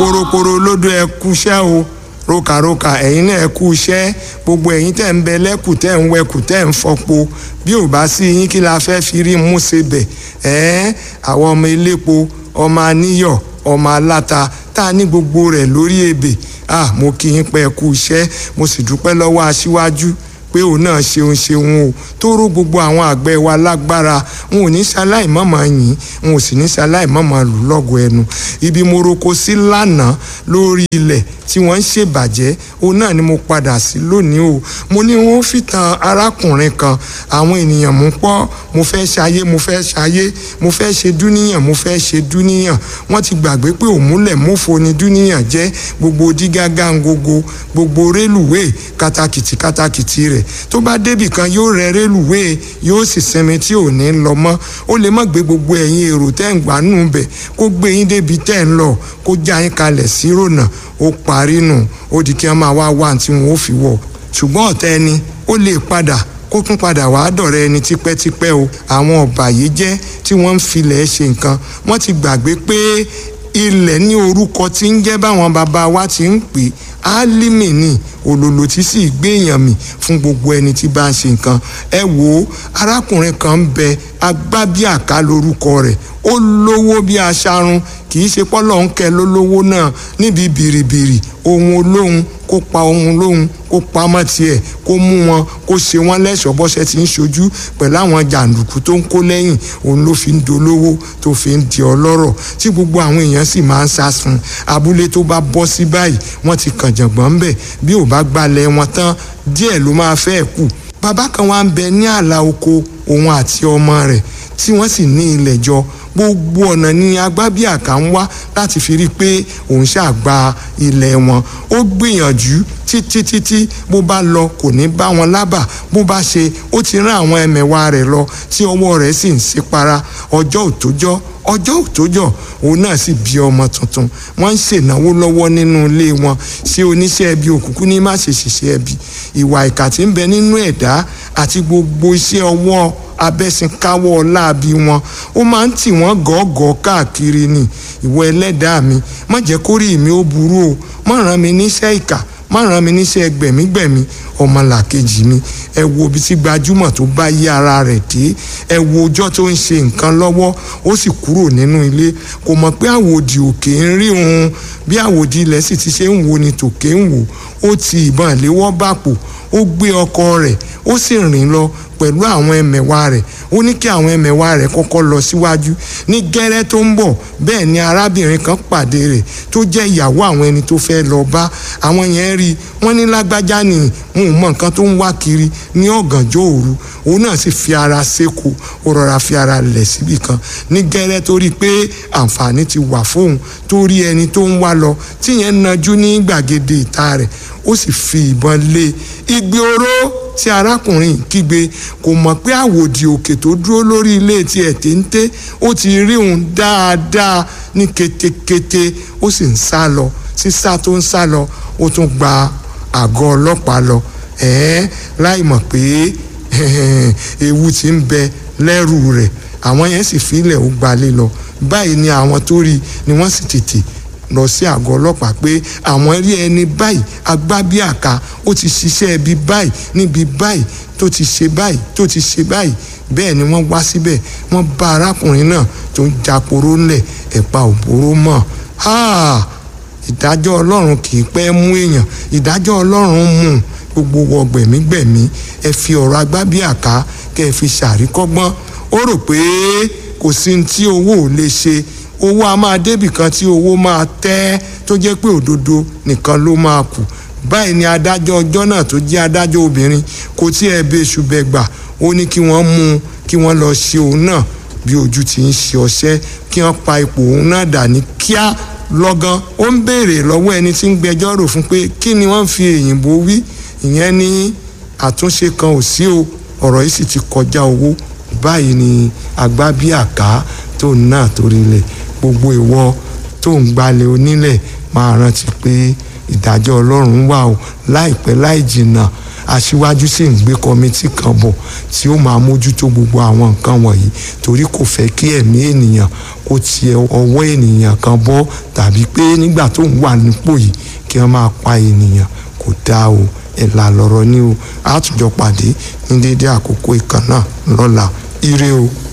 poroporo lódò ẹ kúṣẹ́ o rokaroka ẹ̀yin náà ẹ kú iṣẹ́ gbogbo ẹ̀yin tẹ̀ ń bẹ lẹ́kù tẹ̀ ń wẹkù tẹ̀ ń fọpo bí ò bá sí yín kí la fẹ́ fi rí mú ṣe bẹ̀ ẹ́ àwọn ọmọ elépo ọmọ aníyọ̀ ọmọ aláta tá a ní gbogbo rẹ̀ lórí ebè ah mo kí yín pé ẹ kú iṣẹ́ mo sì dúpẹ́ lọ́wọ́ aṣíwájú pé òun náà ṣeun ṣeun o tó ró gbogbo àwọn àgbẹ̀ wa lágbára n ò ní ṣaláì mọ̀mọ́ yìn n ò sì ní ṣaláì mọ̀mọ́ lù lọ́gọ̀ ẹnu ibi mo roko sí lánàá lórí ilẹ̀ tí wọ́n ń ṣèbàjẹ́ òun náà ni mo padà sí lónìí o mo ní wọ́n fi tan arákùnrin kan àwọn ènìyàn mú pọ́ mo fẹ́ ṣayé mo fẹ́ ṣayé mo fẹ́ ṣe dúníyàn mo fẹ́ ṣe dúníyàn wọ́n ti gbàgbé pé òmúlẹ̀ mófo ni dúníyàn jẹ́ gbogbo dígágá ngogo gbogbo rélùwéè katakìtì katakìtì rẹ̀ tó bá débì kan yóò rẹ rélùwéè yóò sì sinmi tí ò ní lọ mọ́ ó lè má gbé gbogbo ẹ̀yin èrò tẹ́ ń gbà nù bẹ̀ kó gbé yín débi tẹ́ ń lọ kó já yín kalẹ̀ sí rònà ó parí nù ó di kí wọ́n máa wá wá tí wọ́n ó fi wọ̀ ṣùgbọ́n ọ̀tá ẹni ó lè padà kó tún padà wàá dọ̀rẹ́ ẹni tipẹ́tipẹ́ o àwọn ọ̀bàyéjẹ́ tí wọ́n ń filẹ̀ ṣe nǹkan wọ́n ti gbàgbé pé ilẹ̀ ní orúkọ tí ń jẹ́ báwọn bàbá wa ti ń pè álímì ni òlòlò tí sì gbéyàn mì fún gbogbo ẹni tí bá ń ṣe nǹkan ẹ wò ó arákùnrin kan ń bẹ agbábíàká lórúkọ rẹ̀ ó lówó bí aṣarun kì í ṣe pọ́lọ́ ń kẹ́ lólówó náà níbi bìrìbìrì ohun olóhun kó pa ohun olóhun kó pamọ́ tiẹ̀ kó mú wọn kó ṣe wọ́n lẹ́ṣọ̀ọ́ bọ́ṣẹ́ tí ń ṣojú pẹ̀lú àwọn jàǹdùkú tó ń kó lẹ́yìn òun ló fi ń dolówó tó fi ń di ọlọ́rọ̀ tí gbogbo àwọn èèyàn sì máa ń sá sun abúlé tó bá bọ́ sí báyìí wọ́n ti kàn jàngbọ́n ń bẹ̀ bí ò bá gbalẹ̀ wọn tán díẹ̀ ló máa fẹ́ kù bàbá kan wá ń bẹ ní ààlà oko òun àti ọmọ rẹ̀ tí wọ́n sì ní ilẹ̀ jọ gbogbo ọ̀nà ni agbábíàká ń wá láti fi rí i pé òun ṣàgbà ilẹ̀ wọn ó gbìyànjú títí títí bó bá lọ kò ní bá wọn lábà bó bá ṣe ó ti rán àwọn ẹmẹ̀wà rẹ̀ lọ tí ọwọ́ rẹ̀ sì ń ṣípara ọjọ́ òtójọ́ ọjọ́ òtójọ́ òun náà sì bí ọmọ tuntun wọ́n ń ṣènáwó lọ́wọ́ nínú ilé wọn ṣé oníṣẹ́ ẹbí òkùnkùn ní má ṣe ṣiṣẹ́ ẹbí ìwà ìkà tí ń bẹ nínú ẹ̀dá àti gbogbo iṣẹ́ ọwọ́ abẹ́sìnkáwọ́ láabi wọn ó máa ń tì wọ́n gọ́gọ́ káàkiri ni ìwọ ẹlẹ́dàá mi má jẹ́ kórìí mi ó burú o má ràn mí níṣẹ́ ìkà má ràn mí níṣẹ́ gbẹ̀mígbẹ̀mí ọmọlàkejì mi ẹ wo ibi tí gbajúmọ̀ tó bá yí ara rẹ̀ dé ẹ wo ọjọ́ tó ń ṣe nǹkan lọ́wọ́ ó sì kúrò nínú ilé kò mọ̀ pé àwòdì òkè ń rí òun bí àwòdì ilẹ̀ sì ti ṣe ń wo ni tòkè ń wò ó ti ìbọn ìléwọ́ bàpò ó gbé ọkọ rẹ̀ ó sì rìn lọ pẹ̀lú àwọn ẹmẹ̀wà rẹ̀ ó ní kí àwọn ẹmẹ̀wà rẹ̀ kọ́kọ́ lọ síwájú ní gẹ́rẹ́ tó ń bọ̀ bẹ́ẹ̀ ni arábìnrin kan pàdé rẹ̀ tó jẹ́ ìyàwó àwọn ẹni tó fẹ́ lọ bá àwọn yẹn rí i wọ́n ní lágbájá ni wọn ò mọ nǹkan tó ń wá kiri ní ọ̀gànjọ́ òru òun náà sì fi ara séko ó rọra fi ara lẹ̀ síbì kan ní gẹ́rẹ́ tó rí i pé àǹfààní ti wà fóun tó rí ẹni tó ń wá lọ tíyẹn najú ní gbàgede ìta rẹ̀ ó sì fi ìbọn lé igbe oró tí arákùnrin kígbe kò mọ̀ pé àwòdì òkè tó dúró lórí ilé tiẹ̀ téńté ó ti rí òun dáadáa ní ketekete ó sì ń sá lọ sísá tó ń sá lọ ó tún gba àgọ́ ọlọ́pàá lọ ẹ̀ẹ́ láì mọ̀ pé ewu ti ń bẹ lẹ́rù rẹ̀ àwọn yẹn sì filẹ̀ ó gbalé lọ báyìí ni àwọn tó rí ni wọ́n sì tètè lọ sí àgọ́ ọlọ́pàá pé àwọn rí ẹni báyìí agbábíàká ó ti ṣiṣẹ́ ibi báyìí níbi báyìí tó ti ṣe báyìí tó ti ṣe báyìí bẹ́ẹ̀ ni wọ́n wá síbẹ̀ wọ́n bá arákùnrin náà tó ń japoró ńlẹ̀ ẹ̀pà òbóró mọ̀ ìdájọ́ ọlọ́run kì í pẹ́ mú èèyàn ìdájọ́ ọlọ́run mú gbogbo wọ gbẹ̀mígbẹ̀mí ẹ fi ọ̀rọ̀ agbábíàká kẹ́ ẹ fi ṣàríkọ́gbọ́n ó rò pé kò sí ní tí owó ò lè ṣe owó a máa débì kan tí owó máa tẹ́ tó jẹ́ pé òdodo nìkan ló máa kù báyìí ni adájọ́ ọjọ́ náà tó jẹ́ adájọ́ obìnrin kò tí ẹ bẹ ṣùbẹ̀ gbà ó ní kí wọ́n mú un kí wọ́n lọ ṣe òun náà bí ojú ti ń ṣe ọṣẹ́ kí wọ́n pa ipò òun náà dà ní kíá lọ́gán ó ń béèrè lọ́wọ́ ẹni tí ń gbẹjọ́ rò fún pé kí ni wọ́n fi èyìnbó wí ìyẹn ní àtúnṣe kan ò sí o ọ̀rọ̀ yìí sì ti kọjá owó báyìí ni àgbábíàká tó náà torí lẹ̀ gbogbo ìwọ tó ń gbalẹ̀ onílẹ̀ máa rántí pé ìdájọ́ ọlọ́run wà o láìpẹ́ láì jìnnà aṣíwájú sì ń gbé kọmitì kan bọ̀ tí ó máa mójútó gbogbo àwọn nǹkan wọ̀nyí torí kò fẹ́ kí ẹ̀mí ènìyàn kó ti ọwọ́ ènìyàn kan bọ́ tàbí pé nígbà tó ń wà nípò yìí kí wọ́n máa pa ènìyàn kò dáa o ẹ̀là lọ̀rọ̀ ni o àtúnjọ pàdé ní déédéé àkókò ìkànnà lọ́la ire o.